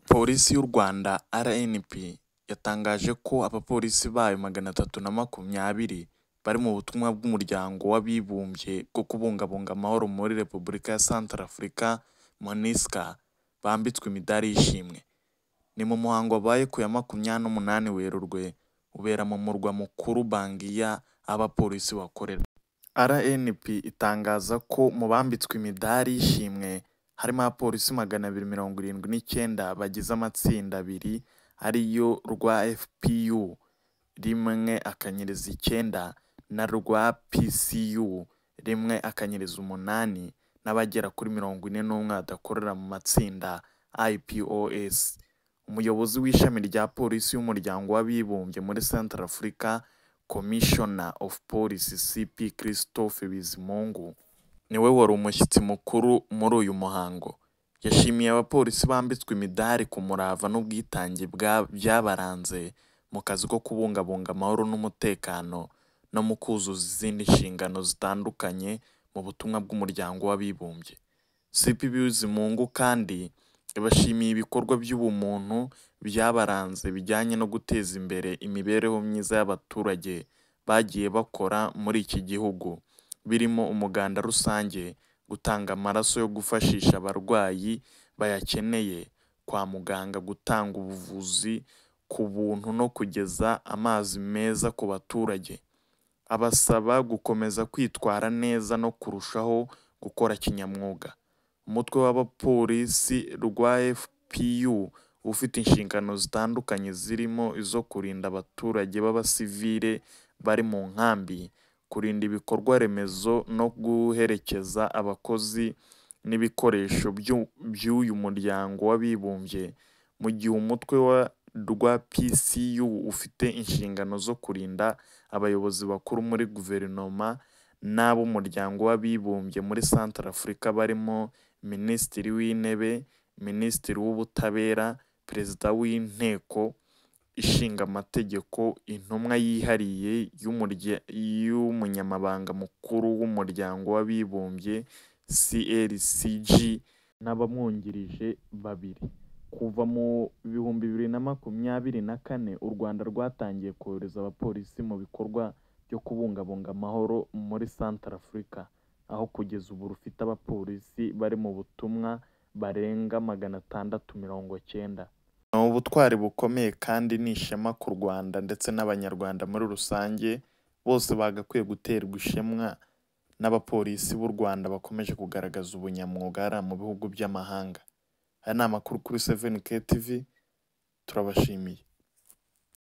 Polisi y'u Rwanda RNP yatangaje ko abapolisi bayo magana atatu na makumyabiri bari mu butumwa bw'umuryango w'abibumbye bwo kubungabunga amahoro muri Repubulika ya Santarafurika MONUSCA bambitswe imidari y'ishimwe. Ni mu muhango wabaye ku ya makumyabiri n'umunani Werurwe ubera mu murwa mukuru Bangiya aho abapolisi bakorera. RNP itangaza ko mu bambitswe imidari y'ishimwe harimo abapolisi magana abiri mirongo irindwi n'icyenda bagize amatsinda abiri ariyo rwa FPU rimwe akanyereza icyenda na rwa PCU rimwe akanyereza umunani n'abagera kuri mirongo ine n'umwe badakorera mu matsinda IPOS. Umuyobozi w'ishami rya polisi y'umuryango w'abibumbye muri Santarafurika Commissioner of Police CP Christophe Bizimungu niwe wari umushyitsi mukuru muri uyu muhango. Yashimiye abapolisi bambitswe imidari ku murava n'ubwitange byabaranze mu kazi ko kubungabunga amahoro n'umutekano no mu kuzuza izindi nshingano zitandukanye mu butumwa bw'umuryango w'abibumbye. CP Bizimungu kandi yabashimiye ibikorwa by'ubumuntu byabaranze bijyanye no guteza imbere imibereho myiza y'abaturage bagiye bakora muri iki gihugu, birimo umuganda rusange, gutanga amaraso yo gufashisha abarwayi bayakeneye kwa muganga, gutanga ubuvuzi ku buntu no kugeza amazi meza ku baturage. Abasaba gukomeza kwitwara neza no kurushaho gukora kinyamwuga. Umutwe w'abapolisi rwa FPU uba ufite inshingano zitandukanye zirimo izo kurinda abaturage b'abasivile bari mu nkambi, kurinda ibikorwa remezo no guherekeza abakozi n'ibikoresho by'uyu muryango w'abibumbye, mu gihe umutwe rwa PCU ufite inshingano zo kurinda abayobozi bakuru muri guverinoma n'ab'umuryango w'abibumbye muri Santarafurika barimo Minisitiri w'Intebe, Minisitiri w'Ubutabera, Perezida w'Inteko Ishinga Amategeko, Intumwa yihariye y'Umunyamabanga Mukuru w'Umuryango w'Abibumbye CRCG n'abamwungirije babiri. Kuva mu bihumbi bibiri na makumyabiri na kane u Rwanda rwatangiye kohereza abapolisi mu bikorwa byo kubungabunga amahoro muri Santarafurika, aho kugeza ubu rufite abapolisi bari mu butumwa barenga magana atandatu mirongo cyenda. Ni ubutwari bukomeye kandi ni ishema ku Rwanda ndetse n'Abanyarwanda muri rusange, bose bagakwiye guterwa ishema n'abapolisi b'u Rwanda bakomeje kugaragaza ubunyamwuga hariya mu bihugu by'amahanga. Aya ni amakuru kuri 7k TV turabashimiye.